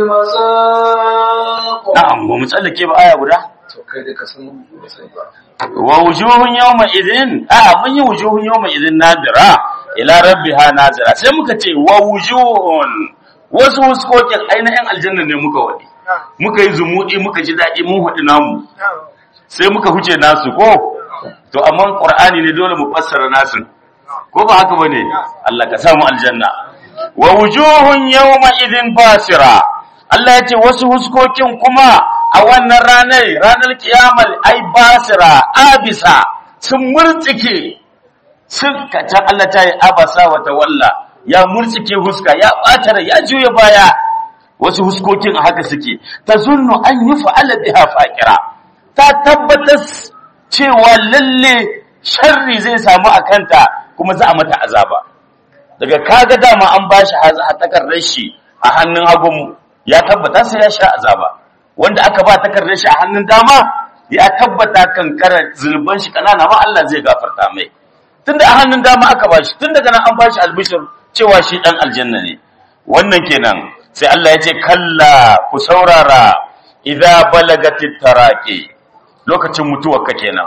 المساق na'am ba mu tsallake ba aya guda to kai da ka san ba sai ba wa wujuhun yawma idhin a mun yi wujuhun yawma idhin nadira ila rabbiha nazira sai muka ce wa wujuhun wasu huskokin ainihin aljanna ne muka wadi muka yi zumuɗi muka ji daɗi mun haɗu namu sai muka huce nasu ko to amma qur'ani ne dole mu fassara nasu ko ba haka bane Allah ka samu aljanna wa wujuhun yawma idhin basira Allah ya ce wasu huskokin kuma a wannan ranar ranar kiyamal ai basira abisa sun murtsike sun kaca Allah ta yi abasa wa tawalla ya murtsike huska ya ɓata rai, ya juya baya wasu huskokin a haka suke ta zunnu an yi fa'ala biha faƙira ta tabbatar cewa lalle sharri zai samu a kanta kuma za a mata azaba daga kaga dama an bashi takardar shi a hannun hagun ya tabbata sai ya sha azaba wanda aka ba takardar shi a hannun dama ya tabbata kankara zulban shi kanana ma Allah zai gafarta mai tunda a hannun dama aka bashi tun daga nan an bashi albishir cewa shi dan aljanna ne wannan kenan sai Allah ya ce kalla ku saurara idza balagatit taraqi lokacin mutuwar ka kenan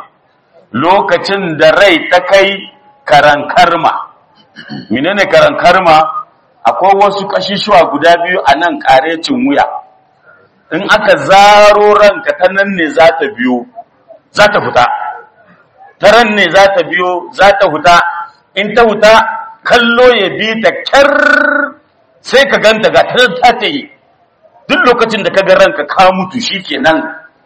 lokacin da rai ta kai karankarma menene karankarma akwai wasu kashishuwa guda biyu a nan karecin wuya in aka zaro ranka ta nan ne za ta biyo za ta fita ta ran ne za ta biyo za ta huta in ta huta kallo ya bi ta kyar sai ka ganta ga ta ta ta yi duk lokacin da ka ga ranka ka mutu shikenan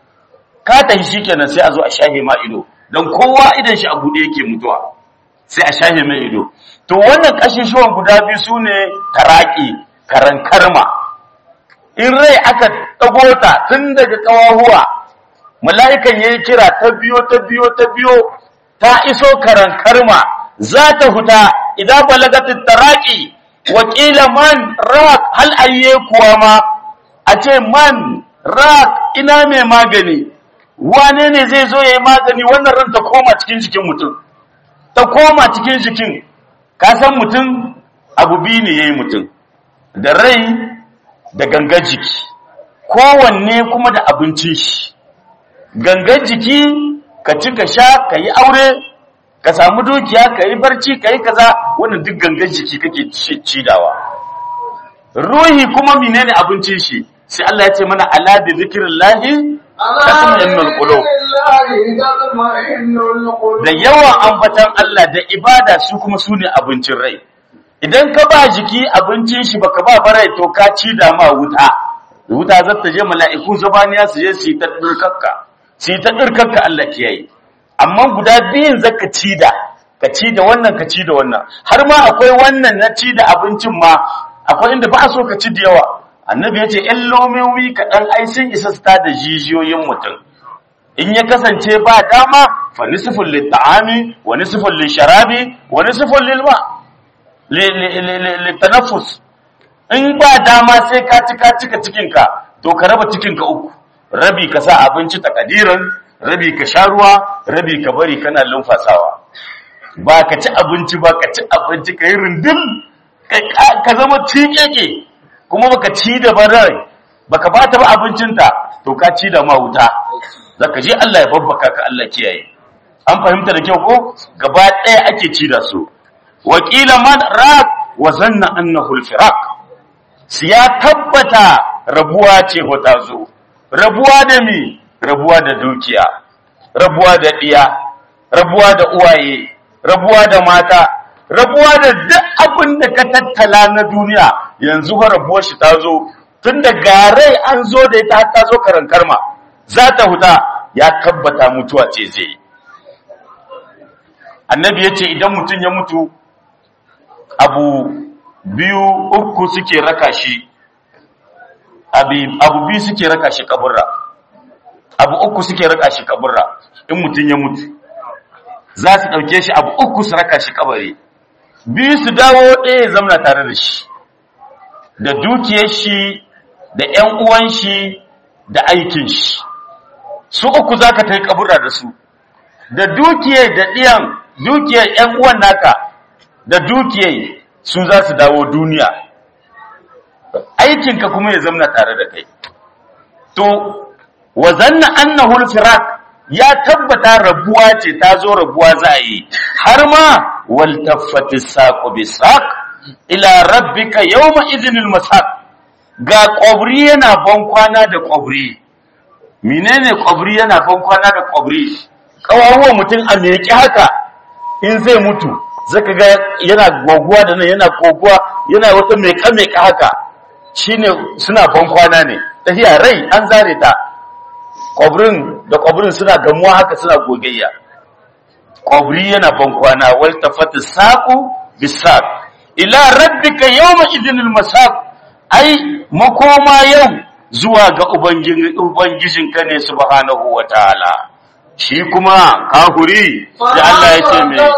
ka tafi shikenan sai a zo a shahe ma ido don kowa idan shi a buɗe yake mutuwa sai a shahe mai ido to wannan ƙashishuwan guda biyu su ne taraki karankarma in rai aka ɗago ta tun daga ƙawahuwa mala'ikan ya yi kira ta biyo ta biyo ta biyo ta iso karankarma za ta huta idan balagatin taraki wakila man rak hal ayye kuwa ma a ce man rak ina mai magani wane ne zai zo ya yi magani wannan ran ta koma cikin jikin mutum ta koma cikin jikin ka san mutum abu biyu ne ya yi mutum da rai da gangan jiki kowanne kuma da abincin shi gangan jiki ka ci ka sha ka yi aure ka samu dukiya ka yi barci ka yi kaza wannan duk gangan jiki kake cidawa ruhi kuma menene abincin shi sai Allah ya ce mana ala bi zikrillahi tatma'innul qulub da yawan ambatan Allah da ibada su kuma su ne abincin rai idan ka ba jiki abincin shi baka ba barai to ka ci da ma wuta wuta za ta je mala'iku zabaniya su je su yi ta dirkakka su yi ta dirkakka Allah kiyaye amma guda biyun zaka ci da ka ci da wannan ka ci da wannan har ma akwai wannan na ci da abincin ma akwai inda ba a so ka ci da yawa annabi ya ce ‘yan lomomi kaɗan ai sun isa su da jijiyoyin mutum in ya kasance ba dama fa nisifin litta'ami wa nisifin lisharabi wa nisifin lilma littanafus in ba dama sai ka cika cika cikinka to ka raba cikinka uku rabi ka sa abinci takadiran rabi ka sha ruwa rabi ka bari kana lumfasawa ba ka ci abinci ba ka ci abinci ka yi rundun ka zama cikeke kuma baka ci da barai baka bata ba abincinta to ka ci da ma wuta zaka je Allah ya babbaka ka Allah kiyaye an fahimta da kyau ko gaba ɗaya ake ci da su wakila man raq wa zanna annahu al-firaq ya tabbata rabuwa ce ta zo rabuwa da mi rabuwa da dukiya rabuwa da diya rabuwa da uwaye rabuwa da mata rabuwa da duk abin da ka tattala na duniya yanzu ha rabuwar shi ta zo tun da garai an zo da ita ta zo karan karma za ta huta ya tabbata mutuwa ce zai annabi ya ce idan mutum ya mutu abu biyu uku suke raka shi abu biyu suke raka shi kaburra abu uku suke raka shi kaburra in mutum ya mutu za su ɗauke shi abu uku su raka shi kabari biyu su dawo ɗaya zamna tare da shi da dukiyar shi da ‘yan uwan shi da aikin shi su uku za ka ta yi kabura da su da dukiyar da ɗiyan dukiyar ‘yan uwan naka da dukiyar su za su dawo duniya aikinka kuma ya zamna tare da kai to wa zanna annahu al-firaq ya tabbata rabuwa ce ta zo rabuwa za a yi har ma wal taffati saqu bisaq ila rabbika yawma idhinil masaq ga kwabri yana ban kwana da kwabri menene kwabri yana ban kwana da kwabri kawawuwa mutum a meki haka in zai mutu zaka ga yana goguwa da nan yana goguwa yana wata meka meka haka shine suna ban kwana ne tafiya rai an zare ta kwabrin da kwabrin suna gamuwa haka suna gogayya kwabri yana ban kwana wal tafati saqu bisaq ila rabbika yawma idhinil masaq ai makoma yau zuwa ga ubangijinka ne subhanahu wataala shi kuma kahuri da Allah ya ce mai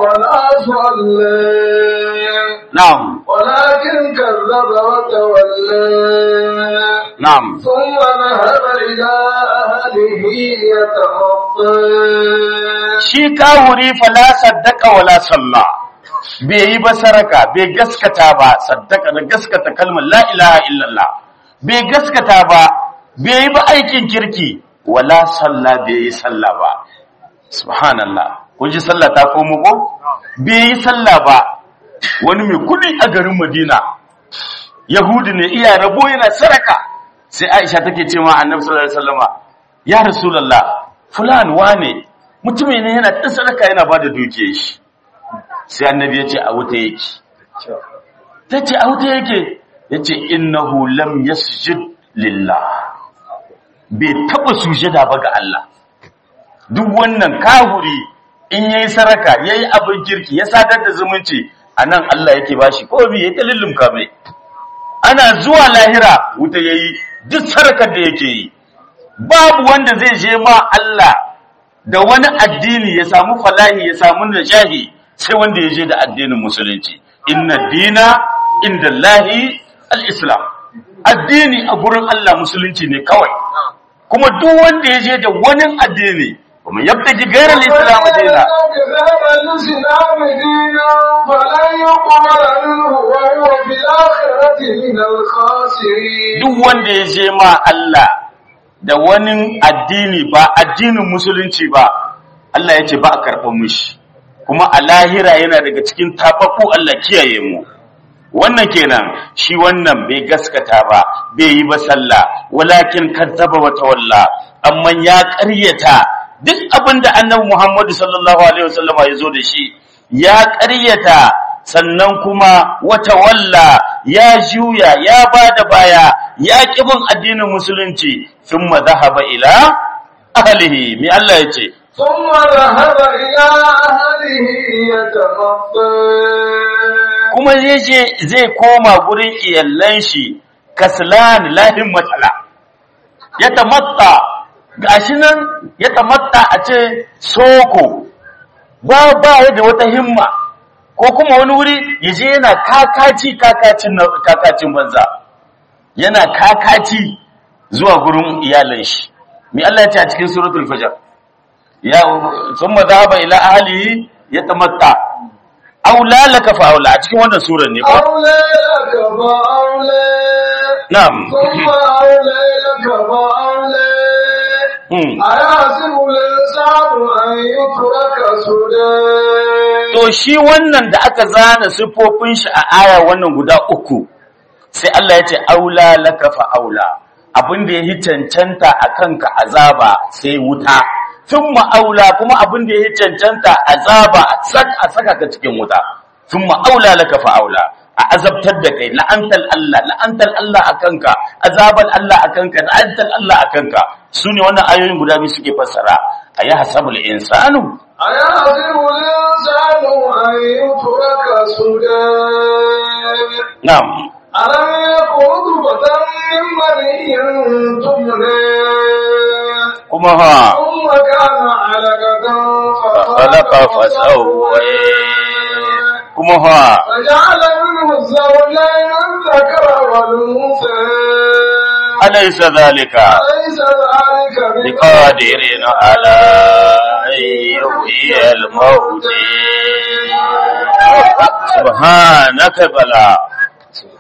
na'am ولكن كذب وتولى na'am ثم ذهب إلى أهله يتمطى shi kahuri fala saddaka wala salla bai yi ba saraka bai gaskata ba saddaka da gaskata kalmar la ilaha illallah bai gaskata ba bai yi ba aikin kirki wala salla bai yi salla ba subhanallah kun ji sallah ta komo ko bai yi salla ba wani mai kudi a garin madina yahudi ne iya rabo yana saraka sai aisha take ce ma annabi sallallahu alaihi wasallama ya rasulullah fulan wane mutumin ne yana ɗan sadaka yana ba da dukiyar shi sai annabi ya ce a wuta yake ta ce a wuta yake ya ce innahu lam yasjud lillah bai taɓa sujada ba ga Allah duk wannan kahuri in yayi saraka yayi abin kirki ya sadar da zumunci anan Allah yake bashi ko bi yayi dalilin mai ana zuwa lahira wuta yayi duk sarakar da yake yi babu wanda zai je ma Allah da wani addini ya samu falahi ya samu najahi sai wanda ya je da addinin musulunci inna dina inda Allahi al-islam addini a gurin Allah musulunci ne kawai kuma duk wanda ya je da wani addini kuma yabta ji gairar islam dina الإسلام دينا فلن يقبل منه وهو في الآخرة من الخاسرين duk wanda ya je ma Allah da wani addini ba addinin musulunci ba Allah ya ce ba a karɓar mushi kuma a lahira yana daga cikin tafafu Allah kiyaye mu wannan kenan shi wannan bai gaskata ba bai yi ba sallah walakin kazzaba wa tawalla amma ya ƙaryata duk abin da annabi Muhammadu sallallahu alaihi wasallam ya zo da shi ya ƙaryata sannan kuma wata walla ya juya ya bada baya ya kibin addinin musulunci thumma dhahaba ila ahlihi mi Allah yace ثم ذهب إلى أهله يتمطى kuma yaje zai koma gurin iyallan shi kaslan lahin matsala ya tamatta gashi nan ya tamatta a ce soko ba ba ya da wata himma ko kuma wani wuri yaje yana kakaci kakacin na- kakacin banza yana kakaci zuwa gurin iyalan shi mi Allah ya ce a cikin suratul fajr ya thumma dhahaba ila ahlihi yatamatta aula laka fa aula a cikin wannan surar ne ko أولى لك فأولى na'am ثم أولى لك فأولى Hmm. أيحسب الإنسان أن يترك سدى to shi wannan da aka zana siffofin shi a aya wannan guda uku sai Allah ya ce aula laka fa aula abin da yayi cancanta akan ka azaba sai wuta thumma aula kuma abin da yayi cancanta azaba a sak- a saka ka cikin wuta thumma aula laka fa aula a azabtar da kai la'antal Allah la'antal Allah akan ka azabal Allah akan ka la'antal Allah akan ka sune wannan ayoyin guda biyu suke fassara ayi hasabul insanu أيحسب الإنسان أن يترك سدى na'am ألم يكن نطفة من مني تمنى kuma ha ثم كان علقة فخلق فسوى kuma ha فجعل منه الزوجين الذكر والأنثى alaysa zalika أليس ذلك biqadirin ala an yuhyiya al-maut subhanaka bala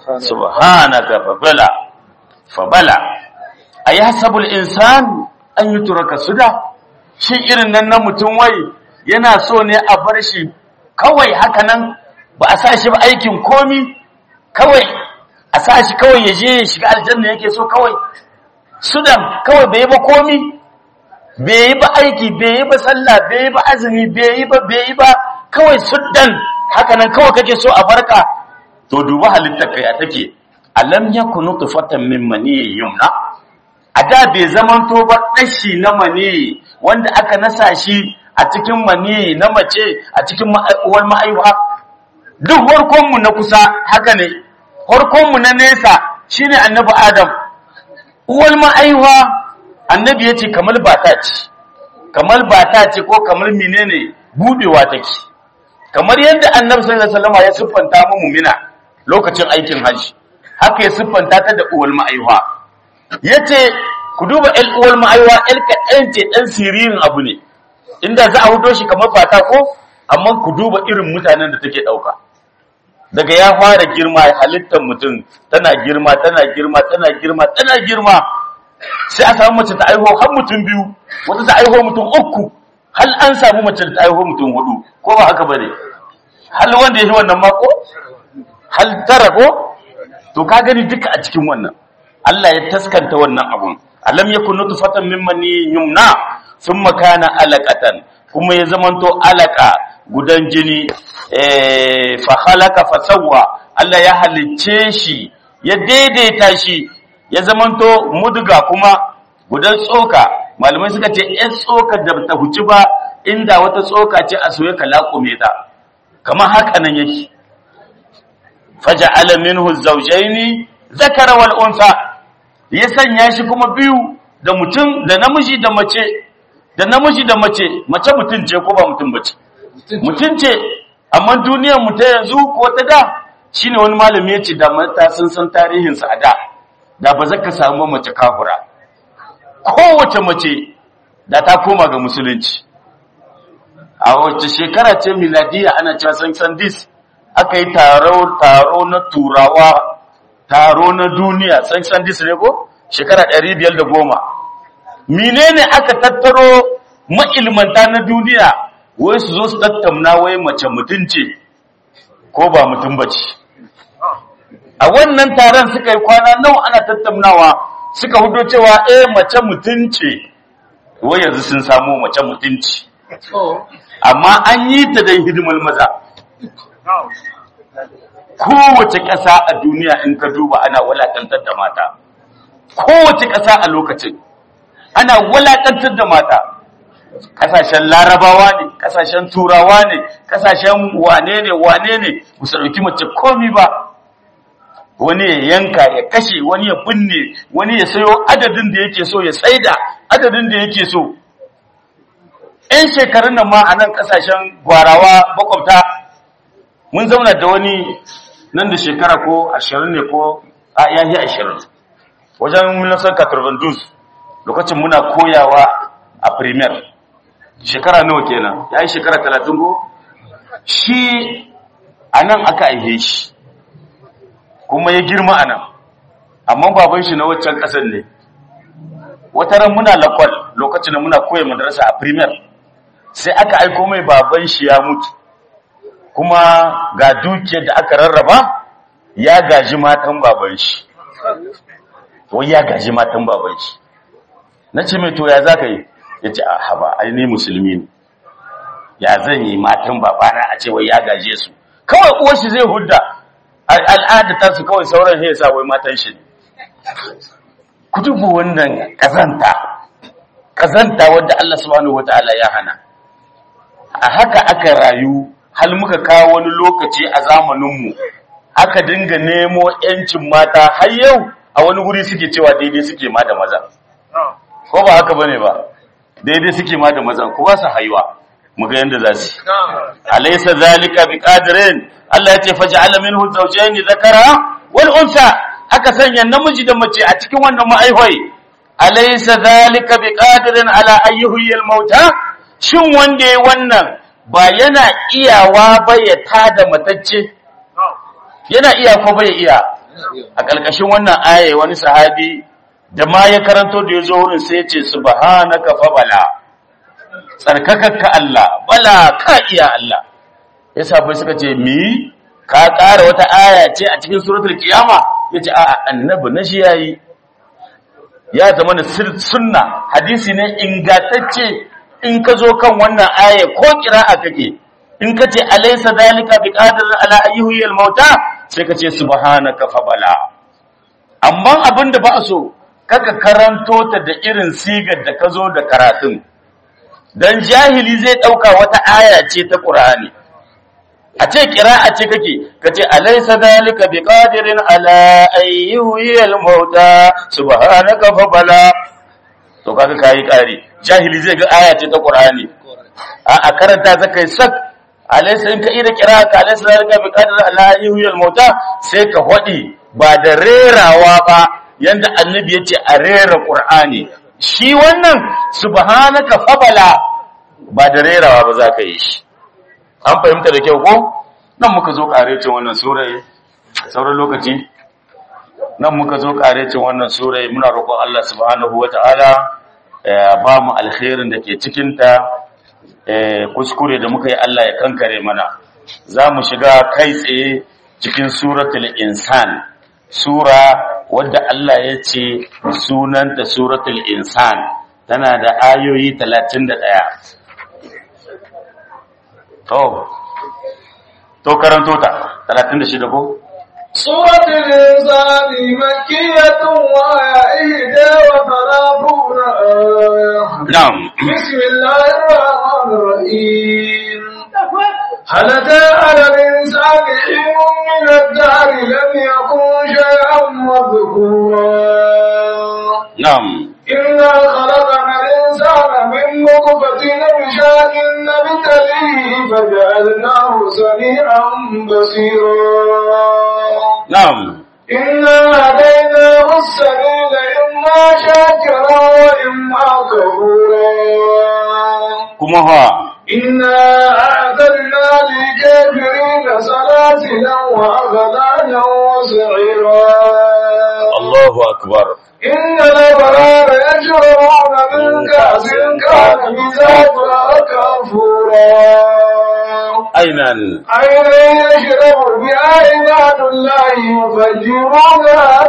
subhanaka fabala fabala ayahsabul insan an yutraka suda shi irin nan na mutum wai yana so ne a bar shi kawai haka nan ba a sa shi ba aikin komi kawai a sa shi kawai ya je ya shiga aljanna yake so kawai sudan kawai bai yi ba komi bai yi ba aiki bai yi ba sallah bai yi ba azumi bai yi ba bai yi ba kawai sudan haka nan kawai kake so a barka to duba halittar kai a take alam yakunu tufatan min mani yumna a da bai zamanto ba dashi na mani wanda aka nasa shi a cikin mani na mace a cikin uwar ma'aiwa duk harkonmu na kusa haka ne harkonmu na nesa shine annabi adam uwar ma'aiwa annabi ya ce kamar bata ce kamar bata ce ko kamar menene budewa take kamar yadda annabi sallallahu alaihi wasallam ya siffanta mu mumina lokacin aikin hajji haka ya siffanta ta da uwar ma'aiwa yace ku duba el uwar ma'aiwa el kaɗan ce ɗan siririn abu ne inda za a hudo shi kamar fata ko amma ku duba irin mutanen da take ɗauka daga ya fara girma halittar mutum tana girma tana girma tana girma tana girma sai a samu mace ta aiho har mutum biyu wata ta aiho mutum uku hal an samu mace ta aiho mutum hudu ko ba haka bane hal wanda ya yi wannan mako hal tara ko to ka gani duka a cikin wannan Allah ya taskanta wannan abun alam yakun nutfatan mimman yumna thumma kana alaqatan kuma ya zamanto alaka gudan jini eh fa khalaqa fa sawwa Allah ya halicce shi ya daidaita shi ya zamanto mudga kuma gudan tsoka malamai suka ce ɗan tsoka da ta huci ba inda wata tsoka ce a soye ka laƙume ta kamar haka nan yake faja'ala minhu zawjaini zakara wal unsa ya sanya shi kuma biyu da mutum da namiji da mace da namiji da mace mace mutum ce ko ba mutum bace mutum ce amma duniyar mu ta yanzu ko ta da shine wani malami ya ce da mata sun san tarihin sa a da da ba zaka samu mace kafura kowace mace da ta koma ga musulunci a wace shekara ce miladiya ana cewa san san dis aka yi taro taro na turawa taro na duniya san san dis ne ko shekara 510 menene aka tattaro ma'ilmanta na duniya wai su zo su tattauna wai mace mutum ce ko ba mutum bace a wannan taron suka yi kwana nawa ana tattaunawa suka hudo cewa eh mace mutum ce wai yanzu sun samu mace mutunci amma an yi ta dai hidimar maza kowace ƙasa a duniya in ka duba ana walaƙantar da mata kowace ƙasa a lokacin ana walaƙantar da mata ƙasashen larabawa ne ƙasashen turawa ne ƙasashen wane ne wane ne musu ɗauki mace komi ba wani ya yanka ya kashe wani ya binne wani ya sayo adadin da yake so ya tsaida adadin da yake so ‘yan shekarun nan ma a nan ƙasashen gwarawa makwabta mun zauna da wani nan da shekara ko ashirin ne ko a yayi ashirin wajen milasar katarbandus lokacin muna koyawa a premier shekara nawa kenan ya yi shekara talatin ko shi a nan aka aihe shi kuma ya girma a nan amma baban shi na waccan ƙasar ne wata ran muna lakwal lokacin da muna koya madarasa a premier sai aka aiko mai baban shi ya mutu kuma ga dukiyar da aka rarraba ya gaji matan baban shi wai ya gaji matan baban shi na ce mai to ya za ka yi ya ce a haba ai ne musulmi ne ya zan yi matan babana a ce wai ya gaje su kawai uwar shi zai hudda al'ada ta su kawai sauran ya sa wai matan shi ne ku dubu wannan kazanta kazanta wadda Allah subhanahu wataala ya hana a haka aka rayu hal muka kawo wani lokaci a zamaninmu aka dinga nemo ‘yancin mata har yau a wani guri suke cewa daidai suke ma da maza ko ba haka bane ba daidai suke ma da maza ko ba su haiwa mu ga yanda za su alaysa zalika biqadirin Allah ya ce faj'ala minhu zawjayn dhakara wal unsa aka sanya namiji da mace a cikin wannan ma'aihoi alaysa zalika biqadirin ala ayyuhil mauta shin wanda yayi wannan ba yana iyawa ba ya tada matacce yana iya ko bai iya a ƙarƙashin wannan aya wani sahabi da ma ya karanto da ya zo wurin sai ya ce subhanaka fa bala tsarkakakka Allah bala ka iya Allah ya sabai suka ce mi ka ƙara wata aya ce a cikin suratul kiyama ya ce a'a annabi na shi yayi ya zama da sunna hadisi ne ingantacce in ka zo kan wannan aya ko kira'a kake in ka ce alaysa dalika biqadir ala ayyuhil mauta sai ka ce subhanaka fa bala amma abinda ba a so kaka karanto ta da irin sigar da ka zo da karatun dan jahili zai dauka wata aya ce ta qur'ani a ce kira'a ce kake kace alaysa dalika biqadirin ala ayyuhil mauta subhanaka fa bala to kaga kai kare jahili zai ga aya ce ta qur'ani a a karanta zakai sak alaysa in ka ida kira'a ka alaysa dalika biqadirin ala ayyuhil mauta sai ka hodi ba da rerawa ba yanda annabi yace a rera qur'ani shi wannan subhanaka fa bala ba da rerawa ba za ka yi shi an fahimta da kyau ko nan muka zo karecin wannan surai sauran lokaci nan muka zo karecin wannan surai muna roƙon Allah subhanahu wata'ala ya ba mu alkhairin da ke cikin ta kuskure da muka yi Allah ya kankare mana za mu shiga kai tsaye cikin suratul insan sura wadda Allah ya ce sunanta suratul insan tana da ayoyi 31 To, to karanto ta, talatin da shida ko? Suratul Insani makkiyatun wa ihda wa thalathuna aya. Na'am. Bismillahir Rahmanir Rahim. هل أتى على الإنسان حين من الدهر لم يكن شيئا مذكورا Na'am. إنا خلقنا الإنسان من نطفة أمشاء نبتليه فجعلناه سميعا بصيرا Na'am. إنا هديناه السبيل إما شاكرا وإما كفورا Kuma ha, إنا أعتدنا للكافرين سلاسلا وأغلالا وسعيرا Allahu Akbar. إن الأبرار يشربون من كأس كان مزاجها كافورا Ainan. عينا يشرب بها عباد الله يفجرونها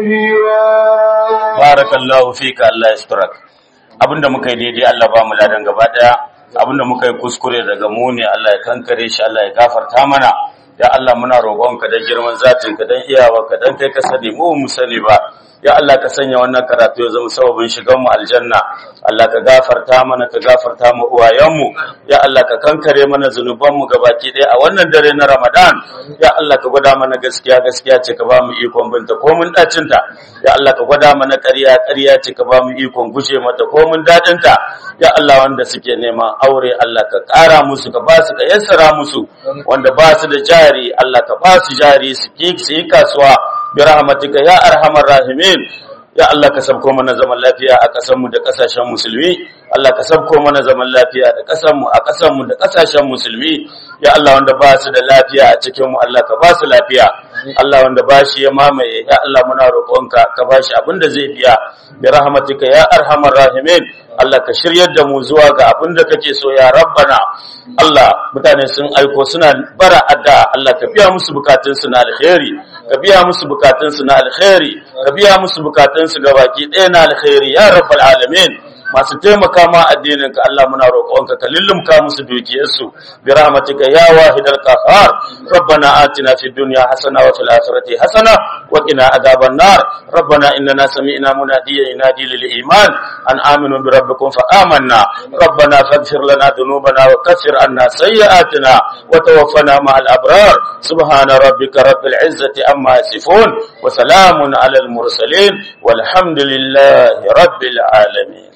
تفجيرا Barakallahu fika Allah yasturak. Abinda muka yi daidai Allah ba mu ladan gaba daya. Abinda muka yi kuskure daga mu ne Allah ya kankare shi Allah ya gafarta mana. Ya Allah muna roƙonka da girman zatinka dan iyawarka dan kai ka sani mu mu sani ba. Ya Allah ka sanya wannan karatu ya zama sababin shigan mu aljanna. Allah ka gafarta mana ka gafarta mu uwayenmu. Ya Allah ka kankare mana zunuban mu gabaki ɗaya a wannan dare na Ramadan. Ya Allah ka gwada mana gaskiya gaskiya ce ka ba mu ikon binta ko mun dacin ta. Ya Allah ka gwada mana ƙarya ƙarya ce ka ba mu ikon guje mata ko mun dadin ta. Ya Allah wanda suke neman aure Allah ka ƙara musu ka ba su ka yassara musu wanda ba su da jari Allah ka ba su jari su ki su yi kasuwa bi rahmatika ya arhamar rahimin ya Allah ka sabko mana zaman lafiya a ƙasarmu da ƙasashen musulmi Allah ka sabko mana zaman lafiya da ƙasarmu a ƙasarmu da ƙasashen musulmi ya Allah wanda ba su da lafiya a cikin mu Allah ka ba su lafiya Allah wanda ba shi ya mamaye ya Allah muna roƙonka ka ba shi abin da zai biya bi rahmatika ya arhamar rahimin Allah ka shiryar da mu zuwa ga abin da kake so ya rabbana Allah mutane sun aiko suna bara adda Allah ka biya musu bukatunsu na alkhairi ka biya musu bukatunsu na alkhairi ka biya musu bukatunsu gabaki ɗaya na alkhairi ya rabbal alamin masu taimaka ma addinin ka Allah muna roƙonka ka lullumka musu dukiyarsu bi rahmatika ya wahidal qahhar rabbana atina fid dunya hasana wa fil akhirati hasana wa qina adhaban nar rabbana innana sami'na munadiyan yunadi lil iman an aminu bi rabbikum fa amanna rabbana faghfir lana dhunubana wa kaffir anna sayyi'atina wa tawaffana ma'al abrar subhana rabbika rabbil izzati amma yasifun wa salamun alal mursalin walhamdulillahi rabbil alamin